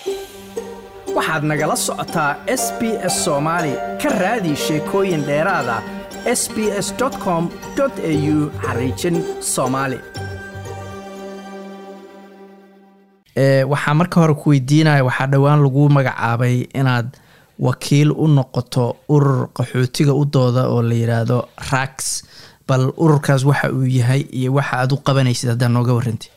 waxaad nagala socotaa s b s soomaali ka raadi sheekooyin dheeraada s b s com au xariijin soomaali waxaa marka hore ku weydiinaya waxaa dhowaan lagu magacaabay inaad wakiil u noqoto urur qaxootiga u dooda oo la yidhaahdo rax bal ururkaas waxa uu yahay iyo waxa aad u qabanaysid haddaa nooga warrantay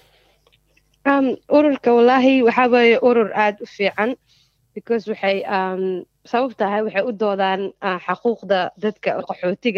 ururka wallaahi waxaa weeye urur aada u fiican because waxay sabab tahay waxay u doodaan xaquuqda dadka qaxootiga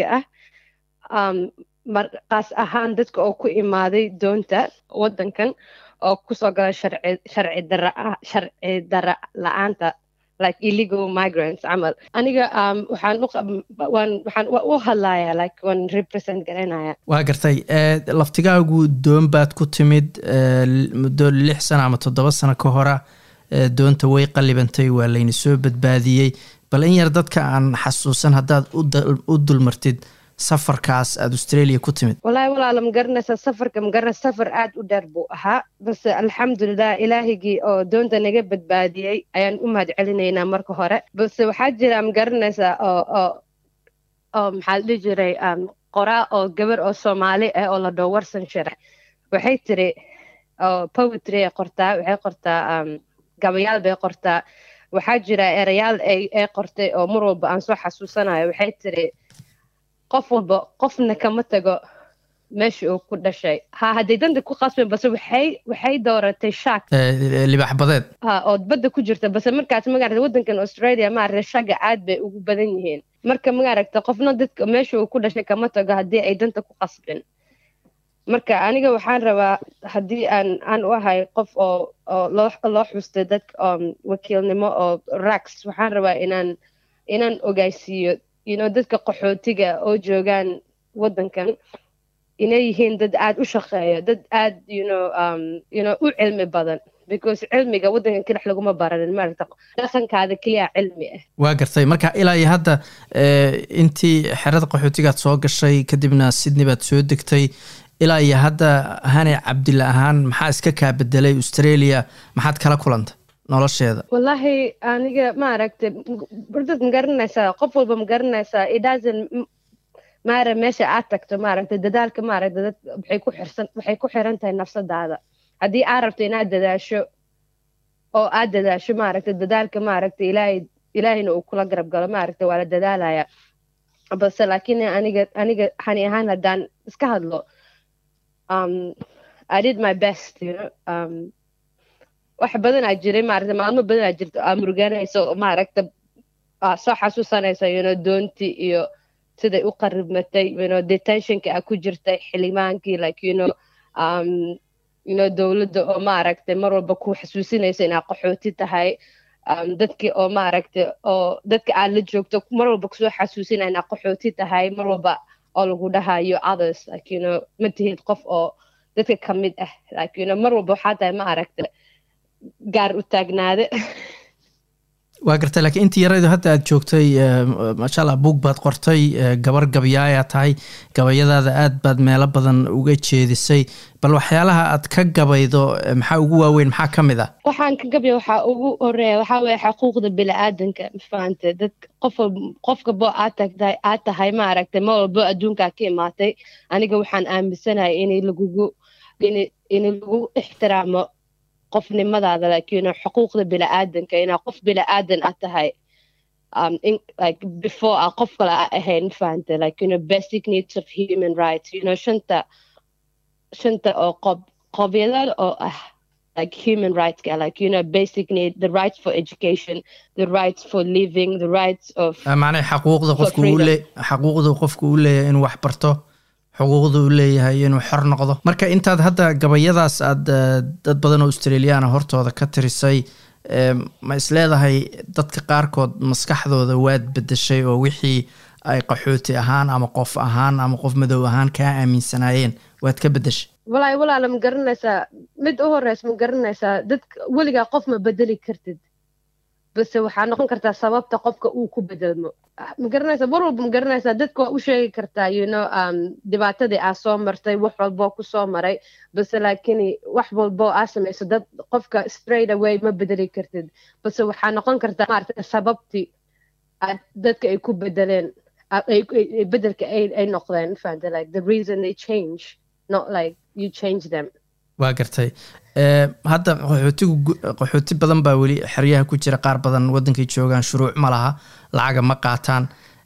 ah markaas ahaan dadka oo ku imaaday doonta waddankan oo kusoo gala sharci dara sharci dara la-aanta like illegal migrants camal aniga waxaan waan waxaan u hadlayaa like waan represent garanaya waa gartay laftigaagu doon baad ku timid muddo lix sano ama toddoba sano ka hora doonta way qallibantay waa layna soo badbaadiyey bal in yar dadka aan xasuusan haddaad u dulmartid safarkaas aada australia ku timid wallaahi walaala ma garanaysaa safarka ma garanaysa safar aad u dheer buu ahaa balse alxamdulilah ilaahigii oo doonta naga badbaadiyey ayaan u mahad celinaynaa marka hore balse waxaa jira ma garanaysaa oo oo oo maxaa la dhihi jiray qoraa oo gabar oo soomaali ah oo la dhoo warsan sharax waxay tiri oo poetry ay qortaa waxay qortaa gabayaal bay qortaa waxaa jira erayaal ay ay qortay oo mar walba aan soo xasuusanayo waxay tiri qof walba qofna kama tago meesha uu ku dhashay ha hadday danta ku qasbeen base waxay waxay dooratay shaak libax badeed ha ood badda ku jirta base markaas magarata waddankan australia maaragta shaga aad bay ugu badan yihiin marka magaragta qofna dadka meesha uu ku dhashay kama tago haddii ay danta ku qasbeen marka aniga waxaan rabaa haddii aan aan u ahay qof oo oo loo loo xustay dadka wakiilnimo oo rax waxaan rabaa inaan inaan ogaysiiyo you know dadka qaxootiga oo joogaan waddankan inay yihiin dad aad u shaqeeya dad aad you know um, you know u cilmi badan because cilmiga waddankan kalex laguma baranin maaragta dhaqankaada keliya cilmi ah waa gartay marka ilaa iyo hadda intii xerada qaxootigaad soo gashay kadibna sydney baad soo degtay ilaa iyo hadda hane cabdilla ahaan maxaa iska kaa bedelay australia maxaad kala kulantay nolosheeda wallaahi aniga maaragtay bardad ma garanaysaa qof walba ma garanaysaa idaasan maara meesha aad tagto maaragtay dadaalka maaragta dad waxay ku xirsan waxay ku xiran tahay nafsadaada haddii aad rabto inaad dadaasho oo aad dadaasho maaragta dadaalka maaragta ilaahay ilaahayna uu kula garab galo maaragta waa la dadaalaya balse laakiin aniga aniga hani ahaan haddaan iska hadlo um, I did my best you know um, wax badanaa jiray maaragta maalmo badanaa jirta aa muruganayso maaragta aa soo xasuusanaysa you know doontii iyo siday u qaribmatay you know detentionka aa ku jirtay xildhibaankii like you know um, you know dowladda oo maaragtay mar walba ku xasuusinaysa inaa qaxooti tahay um, dadkii oo maaragtay oo dadka aad la joogto mar walba kusoo xasuusinaya inaa qaxooti tahay mar walba oo lagu dhahayo others like you know ma tihid qof oo dadka ka mid ah like you know mar walba waxaa tahay maaragta gaar u taagnaade waa gartay laakiin intii yaraydu hadda aad joogtay maasha allah buug baad qortay gabar gabayaayaa tahay gabayadaada aad baad meelo badan uga jeedisay bal waxyaalaha aad ka gabaydo maxaa ugu waaweyn maxaa ka mid ah waxaan ka gabaya waxaa ugu horeeya waxaa weeye xaquuqda bini-aadanka mafahante dad qof qofka bo aad tagtahay aad tahay maaragtay ma walbo adduunkaa ka imaatay aniga waxaan aaminsanahay inay lagugu in lagu ixtiraamo qofnimadaada like you know xuquuqda bini-aadanka inaa qof bini-aadan aad tahay um, in, like before a qof kale a ahayn mafahante like you know basic needs of human rights you know shanta shanta oo qob qobyadada oo ah like human rights like you know basic need the rights for education the rights for living the rights of macnaha xaquuqda qofku uu le xaquuqda qofku uu leeyahay inuu wax barto xuquuqda u leeyahay inuu xor noqdo marka intaad hadda gabayadaas aad dad badan oo australiyaana hortooda ka tirisay ma isleedahay dadka qaarkood maskaxdooda waad bedeshay oo wixii ay qaxooti ahaan ama qof ahaan ama qof madow ahaan kaa aaminsanaayeen waad ka bedeshay walaahi walaala ma garanaysaa mid u horeysa ma garanaysaa dadka weligaa qof ma bedeli kartid base waxaa noqon kartaa sababta qofka uu ku bedelmo ma garanaysaa mar walba ma garanaysaa dadka waa u sheegi kartaa you know um, dhibaatadii aa soo martay wax walboo ku soo maray base laakiin wax walboo aa samayso dad qofka straight away ma bedeli kartid base waxaa noqon kartaa maaragtay sababtii aad dadka ay ku bedeleen bedelka ay noqdeen fahanta like the reason they change not like you change them waa gartay hadda qaxootigu qaxooti badan baa weli xeryaha ku jira qaar badan waddankay joogaan shuruuc ma laha lacaga ma qaataan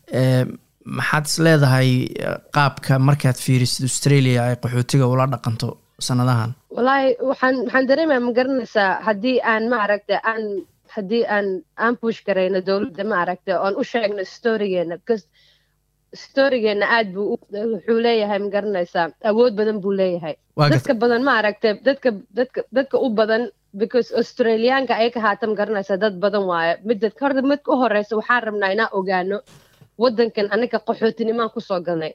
maxaad is leedahay qaabka markaad fiirisid australia ay qaxootiga ula dhaqanto sanadahan wallaahi waxaan waxaan dareemaya ma garanaysaa haddii aan ma aragta aan haddii aan aan push garayno dowladda ma aragta oon u sheegno storygeena because storygeena aad buu wuxuu leeyahay ma garanaysaa awood badan buu leeyahay dadka badan ma aragta dadka dadka dadka u badan because australiyaanka ay ka haata ma garanaysaa dad badan waayo midda horta midka u horeysa waxaan rabnaa inaan ogaano waddankan anaga qaxootinimaan kusoo galnay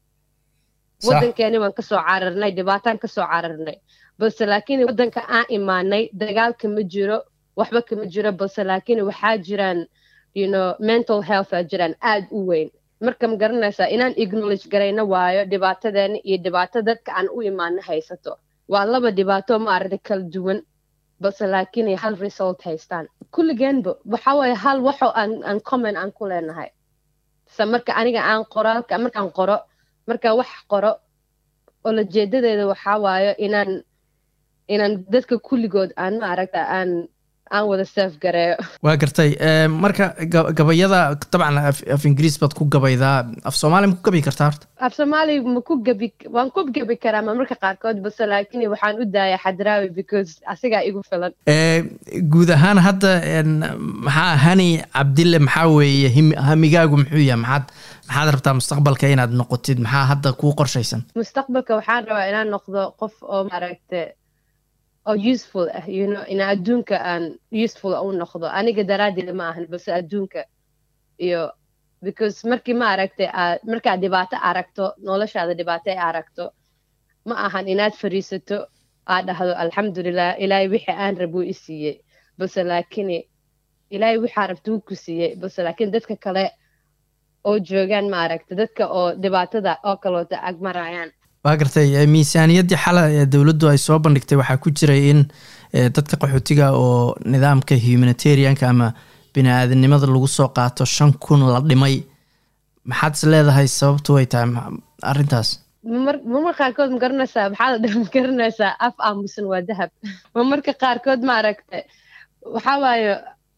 waddankeeni waan kasoo cararnay dhibaataan kasoo cararnay balse laakiin waddanka aan imaanay dagaalka ma jiro waxba kama jiro balse laakiin waxaa jiraan you know mental health aa jiraan aad u weyn marka ma garanaysaa inaan acknowledge garayno waayo dhibaatadeena iyo dhibaato dadka aan u imaano haysato waa laba dhibaato ma aragta kala duwan balse laakiin hal result haystaan kulligeenba waxa waaye hal waxo aan aan comment aan ku leenahay se marka aniga aan qoraalka markaan qoro markaan wax qoro oo lajeedadeeda waxaa waayo inaan inaan dadka kulligood aan ma aragta aan aan wada seef gareeyo waa gartay marka gabayada dabcan af ingiriis baad ku gabaydaa af soomaali ma ku gabi kartaa horta af soomaali ma ku gabi waan ku gabi karaa marmarka qaarkood base laakiin waxaan u daayaa xadraawi because asigaa igu filan guud ahaan hadda maxaa hani cabdille maxaa weeye hamigaagu muxuu yahay maxaad maxaad rabtaa mustaqbalka inaad noqotid maxaa hadda kuu qorshaysan mustaqbalka waxaan rabaa inaan noqdo qof oo maaragta oo useful ah you know in adduunka aan useful u noqdo aniga daraaddeeda ma ahan balse adduunka iyo because markii ma aragtay aad markaad dhibaato aragto noloshaada dhibaato ay aragto ma ahan inaad fariisato aad dhahdo alxamdulilah ilaahay wixii aan rabuu i siiyey balse laakiin ilaahay waxaa rabta wuu ku siiyey balse laakiin dadka kale oo joogaan ma aragta dadka oo dhibaatada oo kaloota agmarayaan waa gartay miisaaniyaddii xala ee dowladdu ay soo bandhigtay waxaa ku jiray in dadka qaxootiga oo nidaamka humanitarianka ama bini aadanimada lagu soo qaato shan kun la dhimay maxaad is leedahay sababtu way tahay arrintaas marmarka qaarkood ma garanaysaa maxaa la dhaha ma garanaysaa af aamusan waa dahab marmarka qaarkood ma aragta waxaa waaye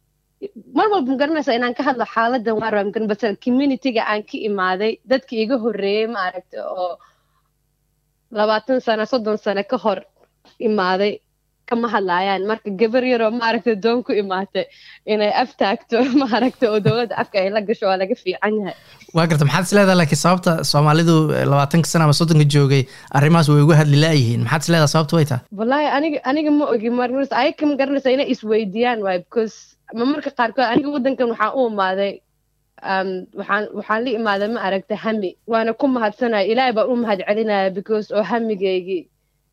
mar walba ma garanaysaa inaan ka hadlo xaaladan waa rabaa magaran base communityga aan ka imaaday dadka iga horreeyey ma aragta oo labaatan sano soddon sano ka hor imaaday kama hadlaayaan marka gabar yaroo maaragta doon ku imaatay inay af taagto maaragta oo dowladda afka ay la gasho waa laga fiican yahay waa garta maxaad is leedahay laakiin sababta soomaalidu labaatanka sana ama soddonka joogay arrimahaas way uga hadli laayihiin maxaad is leedahay sababta way tahay wallaahi aniga aniga ma ogi marmarsa ayaga ma garanaysaa inay isweydiiyaan waay because marmarka qaarkood aniga waddankan waxaan u imaaday waxaan waxaan la imaaday ma aragta hami waana ku mahadsanaya ilaahay baan u mahad celinaya because oo hamigaygii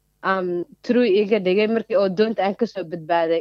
true iga dhigay markii oo doonta aan kasoo badbaaday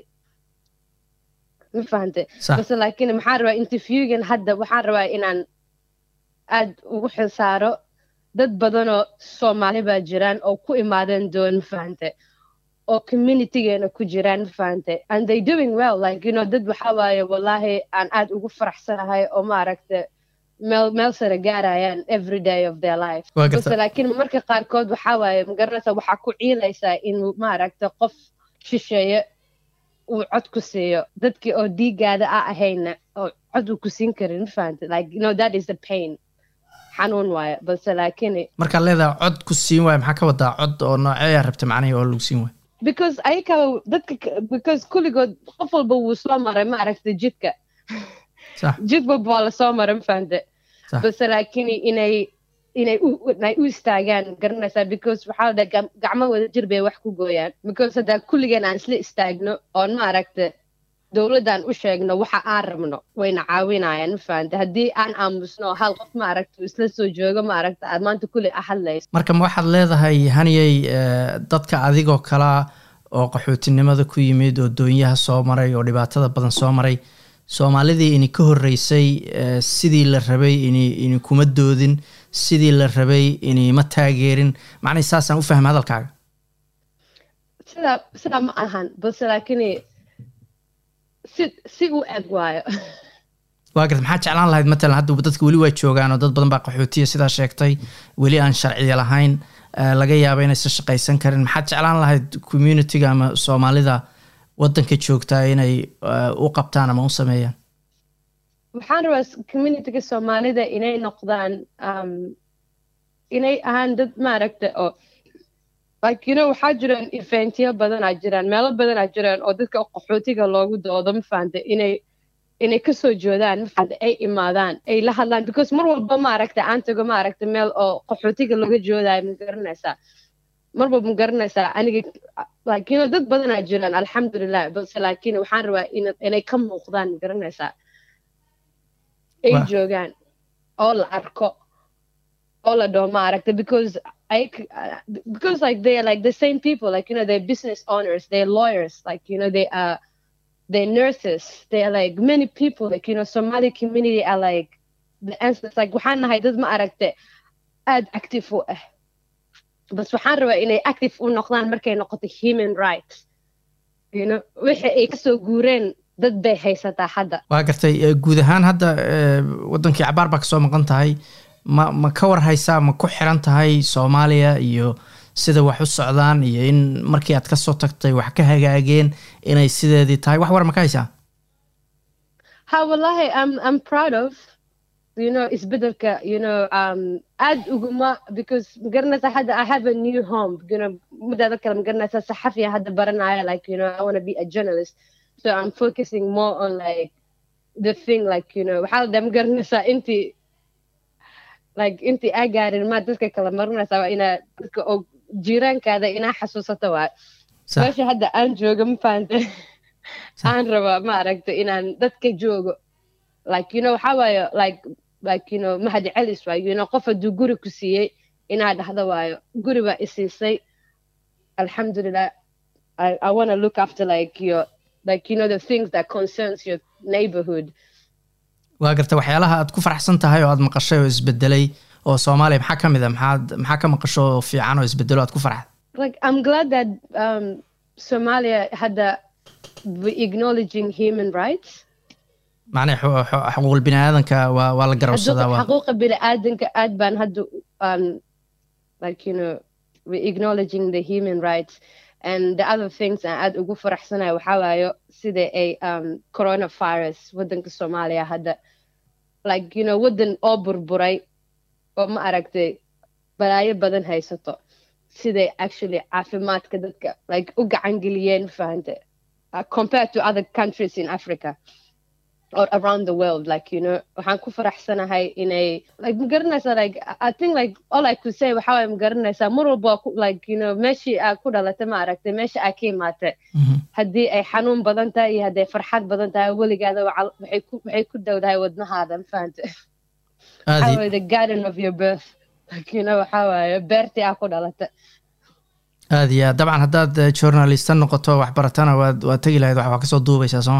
ma fahante base laakiin maxaan rabaa interviewgan hadda waxaan rabaa inaan aad ugu xilsaaro dad badanoo soomaali baa jiraan oo ku imaadeen doon ma fahante oo communitygeena ku jiraan ma fahante and they doing well like you know dad waxaa waaye wallaahi aan aad ugu faraxsanahay oo maaragta meel meel sare gaarayaan every day of their life base laakiin marka qaarkood waxaa waaye magaranaysaa waxaa ku ciilaysaa inuu maaragta qof shisheeye uu cod ku siiyo dadkii oo dhiigaada a ahayna oo cod uu ku siin karin ma fahante like you know that is the pain xanuun waaye balse laakiin markaad leedahay cod ku siin waayo maxaa ka wadaa cod oo nooceeyaa rabta macnihii oo lagu siin waayo because ayaka dadka because kulligood qof walba wuu soo maray ma aragta jidka jid walba waa lasoo maray ma fahante base laakiin inay inay inay u istaagaan garanaysaa because waxaa la dhaha gacmo wada jir bay wax ku gooyaan because haddaa kulligeen aan isla istaagno oon ma aragta dowladdan u sheegno waxa aan rabno wayna caawinayaan ma fahante haddii aan aamusno hal qof ma aragta isla soo joogo ma aragta aad maanta kulli a hadlayso marka ma waxaad leedahay haniyey dadka adigoo kalaa oo qaxootinimada ku yimid oo doonyaha soo maray oo dhibaatada badan soo maray soomaalidii ini ka horreysay sidii la rabay ini ini kuma doodin sidii la rabay ini ma taageerin macnay saasaan u fahma hadalkaaga sidaa sidaa ma ahan balse laakiin si si u eg waayo waa garta maxaa jeclaan lahayd matalan hadda dadka weli waa joogaan oo dad badan baa qaxootiya sidaa sheegtay weli aan sharciya lahayn laga yaaba inaysan shaqaysan karin maxaad jeclaan lahayd communitiga ama soomaalida waddanka joogtaa inay u qabtaan ama u sameeyaan waxaan rabaa communityga soomaalida inay noqdaan inay ahaan dad maaragta oo like you know waxaa jiraan eventyo badanaa jiraan meelo badanaa jiraan oo dadka qaxootiga loogu doodo ma fahanta inay inay kasoo joodaan ma fahanta ay imaadaan ay la hadlaan because mar walba maaragta aan tago maaragta meel oo qaxootiga laga joodayo ma garanaysaa mar walba ma garanaysaa aniga like you know dad badanaa jiraan alxamdulilah balse laakiin waxaan rabaa inay ka muuqdaan ma garanaysaa ay joogaan oo la arko oo la dhaho maaragta because I, because like they are like the same people, like you know, they're business owners, they're lawyers, like you know, they are they're nurses, they are like many people, like you know, Somali community are like the answers like waxaan nahay dad ma aragte aad active u ah bas waxaan rabaa inay active u noqdaan markay noqoto human rights you know wixii ay kasoo guureen dad bay haysataa hadda waa gartay guud ahaan hadda wadankii cabaar baa kasoo maqan tahay ma ma ka war haysaa ma ku xiran tahay soomaaliya iyo sida wax u socdaan iyo in markii aad kasoo tagtay wax ka hagaageen inay sideedii tahay wax war ma ka haysaa ha wallahi I'm, I'm proud of you know isbedelka you know um aad uguma because magaranaysa hadda I have a new home you know mudaada kale magaranaysa saxafiya hadda baranaya like you know I want to be a journalist so I'm focusing more on like the thing like you know waxaa la magaranaysaa intii like intii aa gaarin ma dadka kala marinaysaa waa inaa dadka oo jiiraankaada inaa xasuusato waa meesha hadda aan joogo ma fahante aan rabaa ma aragta inaan dadka joogo like you know waxaa waayo like like you know mahadi celis waayo you know qof hadduu guri ku siiyey inaa dhahdo waayo guri baa isiisay alxamdulilah I, I want to look after like your like you know the things that concerns your neighborhood waa garta waxyaalaha aad ku faraxsan tahay oo aad maqashay oo isbedelay oo soomaaliya maxaa ka mid a maxaad maxaa ka maqasho oo fiican oo isbedelo aad ku farxad like I'm glad that um, Somalia had the acknowledging human rights macnaha xuquuqul bini aadanka waa waa la garabsadaa waa xaquuqa bini aadanka aad baan hadda um, like you know we acknowledging the human rights and the other things aan aad ugu faraxsanahay waxaa waayo sida ay um, coronavirus waddanka soomaaliya hadda like you know waddan oo burburay oo ma aragtay balaayo badan haysato siday actually caafimaadka dadka like u gacan geliyeen fahante uh, compared to other countries in africa or around the world like you know waxaan ku faraxsanahay inay like magaranaysaa like i think like all i could say waxa waye magaranaysaa mar walba like you know meeshii aa ku dhalatay ma aragtay meesha aa ka imaatay haddii ay xanuun badan tahay iyo hadday farxad badan tahay weligaada waxay ku waxay ku dhowdahay wadnahaada ma fahante waxa waye the garden of your birth like you know waxa waaye beertii aa ku dhalatay aad iyo aad dabcan haddaad journalista noqoto waxbaratana waad waad tegi lahayd wax waa kasoo duubaysaa sooma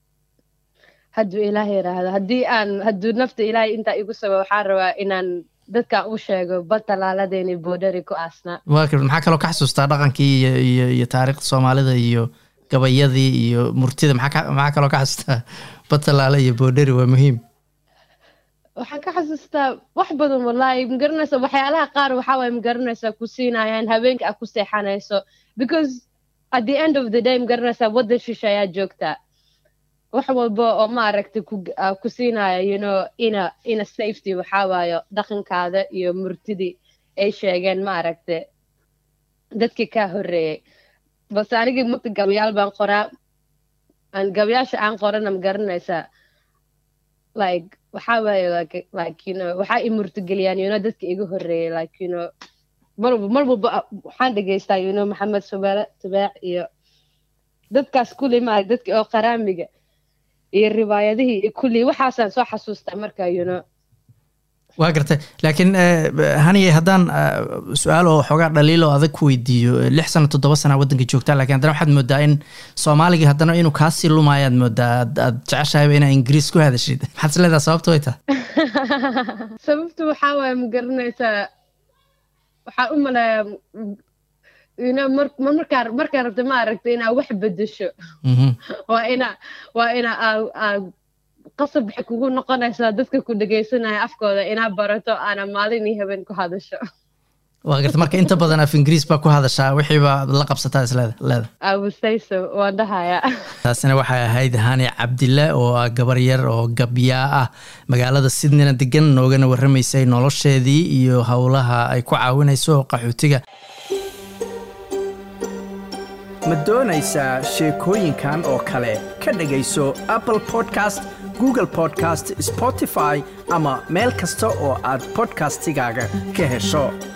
hadduu ilaahay yidhaahdo haddii aan hadduu nafta ilaahay intaa igu sabo waxaan rabaa inaan dadkan u sheego bal talaaladeeni boodhari ku aasnaa waa kar maxaa kaloo ka xasuustaa dhaqankii iyo iyo iyo taariikhda soomaalida iyo gabayadii iyo murtida maxaa maxaa kaloo ka xasuustaa bal talaala iyo boodhari waa muhiim waxaan ka xasuustaa wax badan wallaahi magaranaysa waxyaalaha qaar waxaa waye magaranaysaa ku siinayaan habeenka aad ku seexanayso because at the end of the day magaranaysaa waddan shisha ayaa joogtaa wax walba oo maaragtay ku ku siinaya you know ina ina safety waxaa waayo dhaqankaada iyo murtidii ay sheegeen maaragtay dadkii kaa horreeyey balse anigii mugta gabayaal baan qoraa aan gabayaasha aan qorana magaranaysaa like waxaa waaye like like you know waxaa i murtigeliyaan you know dadka iga horreeyay like you know mar walba mar walba waxaan dhegeystaa you know maxamed subaale tubaac iyo dadkaas kulli maarag dadka oo qaraamiga iyo riwaayadihii iyo kulli waxaasaan soo xasuustaa marka you know waa gartay laakiin haniye haddaan su-aal oo xoogaa dhaliil oo adag ku weydiiyo lix sano toddoba sana waddanka joogtaa lakiin haddana waxaad moodaa in soomaaligii haddana inuu kaasii lumaayo aad moodaa aad jeceshahayba inaa ingiriis ku hadashid maxaad is leedaha sababta way tahay sababtu waxaa waaya ma garanaysaa waxaa u maleeyaa ina mar markaa markaa rabta ma aragta inaa wax bedesho waa ina waa ina aa qasab waxay kugu noqonaysaa dadka ku dhegaysanaya afkooda inaa barato aana maalin iyo habeen ku hadasho waa garta marka inta badan af ingiriis baa ku hadashaa wixiiba la qabsataa isleeda leeda awusayso waan dhahaya taasina waxay ahayd hani cabdille oo ah gabar yar oo gabyaa ah magaalada sydneyna degan noogana warramaysay nolosheedii iyo howlaha ay ku caawinayso qaxootiga ma doonaysaa sheekooyinkan oo kale ka dhegayso apple podcast google podcast spotify ama meel kasta oo aad podcastigaaga ka hesho